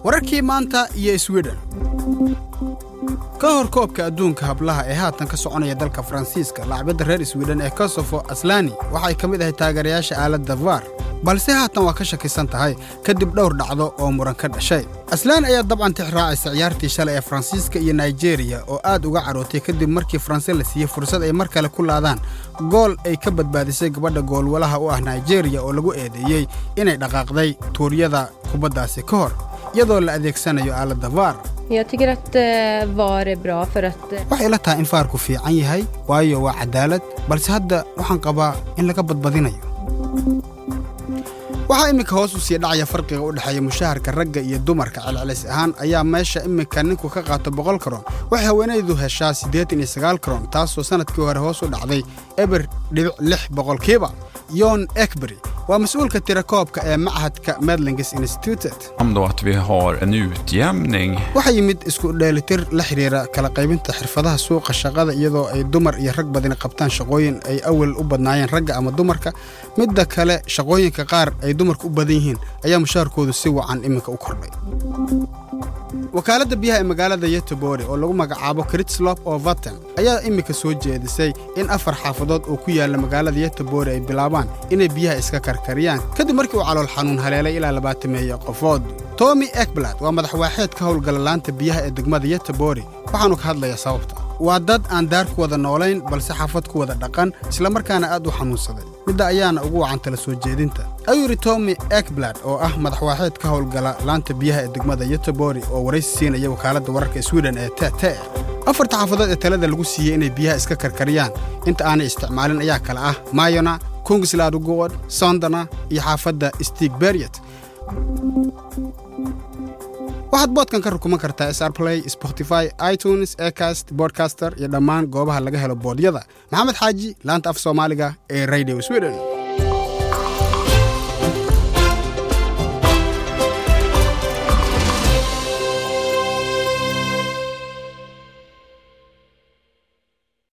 wararkii maanta iyo sweden ka hor koobka adduunka hablaha ee haatan ka soconaya dalka faransiiska laacbadda reer sweden ee kosofo aslani waxay ka mid ahay taageerayaasha aaladda var balse haatan waa ka shakisan tahay kadib dhowr dhacdo oo muran ka dhashay aslani ayaa dabcan tix raacaysa ciyaartii shalay ee faransiiska iyo naijeeriya oo aad uga carootay kadib markii faranse la siiyey fursad ay mar kale ku laadaan gool ay ka badbaadisay gabadha goolwalaha u ah naijeeriya oo lagu eedeeyey inay dhaqaaqday tuuryada kubaddaasi ka hor iyadoo la adeegsanayo aaladda var Jag tycker att eh, VAR är bra för att eh, waxay ila tahay in faarku fiican yahay waayo waa cadaalad balse hadda waxaan qabaa in laga badbadinayo waxaa iminka hoos u sii dhacaya farqiga u dhexeeya mushaharka ragga iyo dumarka celcelis ahaan ayaa meesha iminka ninku ka qaato boqol karoon waxay haweenaydu heshaa siddeetan iyo sagaal karoon taasoo sannadkii hore hoos u dhacday eber dhibic lix boqolkiiba yon ekbery waa mas-uulka tirakoobka ee machadka medlings institutet om då att vi har en utjämning waxaa yimid isku dheelitir la xidhiira kala qaybinta xirfadaha suuqa shaqada iyadoo ay dumar iyo rag badani qabtaan shaqooyin ay awal u badnaayeen ragga ama dumarka midda kale shaqooyinka qaar ay dumarku u badan yihiin ayaa mushaharkoodu si wacan iminka u kordhay wakaaladda biyaha ee magaalada yetobore oo lagu magacaabo kritslop oo vaten ayaa iminka soo jeedisay in afar xaafadood oo ku yaalla magaalada yetobore ay bilaabaan inay biyaha iska karkariyaan kadib markii uu calool xanuun haleelay ilaa labaatameeya qofood tomi ekblad waa madaxwaaxeed ka howlgala laanta biyaha ee degmada yetobore waxaanu ka hadlayaa sababta waa dad aan daar ku wada noolayn balse xaafad ku wada dhaqan islamarkaana aad u xanuunsaday midda ayaana ugu wacan tala soo jeedinta ayuu yidhi tomi ekblad oo ah madaxwaaxeed ka howlgala laanta biyaha ee degmada yetobori oo waraysi siinaya wakaaladda wararka sweden ee tete afarta xaafadood ee talada lagu siiyey inay biyaha iska karkariyaan inta aanay isticmaalin ayaa kale ah mayona kungslaadugod sondana iyo xaafadda stigberiet waxaad boodkan ka rukuman kartaa srplay spotify itunes ecast bodcaster iyo dhammaan goobaha laga helo boodyada maxamed xaaji laanta af soomaaliga ee radio sweden